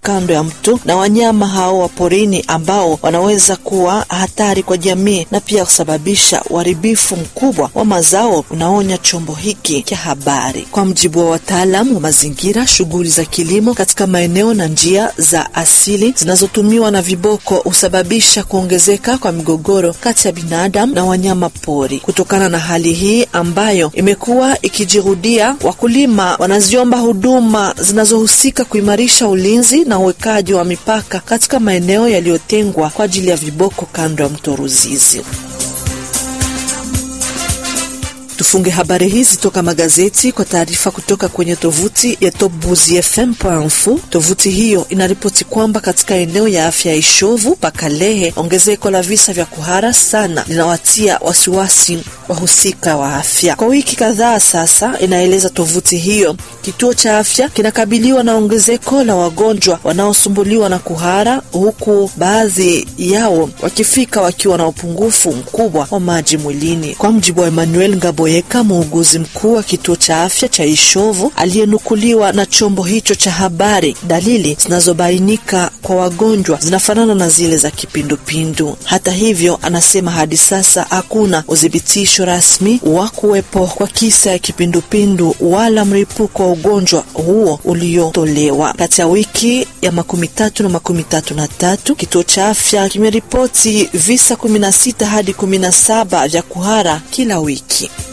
kando ya mto na wanyama hao wa porini ambao wanaweza kuwa hatari kwa jamii na pia kusababisha uharibifu mkubwa wa mazao, unaonya chombo hiki cha habari. Kwa mjibu wa wataalam wa mazingira, shughuli za kilimo katika maeneo na njia za asili zinazotumiwa na viboko husababisha kuongezeka kwa migogoro kati ya binadamu na wanyama pori. Kutokana na hali hii ambayo imekuwa ikijirudia, wakulima wanaziomba huduma zinazohusika kuimarisha ulinzi na uwekaji wa mipaka katika maeneo yaliyotengwa kwa ajili ya viboko kando ya mto Ruzizi. Tufunge habari hizi toka magazeti kwa taarifa kutoka kwenye tovuti ya topbuzifm.info. Tovuti hiyo inaripoti kwamba katika eneo ya afya ya Ishovu Pakalehe, ongezeko la visa vya kuhara sana linawatia wasiwasi wahusika wa afya. Kwa wiki kadhaa sasa, inaeleza tovuti hiyo, kituo cha afya kinakabiliwa na ongezeko la wagonjwa wanaosumbuliwa na kuhara, huku baadhi yao wakifika wakiwa na upungufu mkubwa wa maji mwilini. Kwa mjibu wa Emmanuel Ngaboyeka, muuguzi mkuu wa kituo cha afya cha Ishovu aliyenukuliwa na chombo hicho cha habari, dalili zinazobainika kwa wagonjwa zinafanana na zile za kipindupindu. Hata hivyo, anasema hadi sasa hakuna udhibitisho rasmi wa kuwepo kwa kisa ya kipindupindu wala mlipuko wa ugonjwa huo uliotolewa. Kati ya wiki ya makumi tatu na makumi tatu na tatu kituo cha afya kimeripoti visa kumi na sita hadi kumi na saba vya kuhara kila wiki.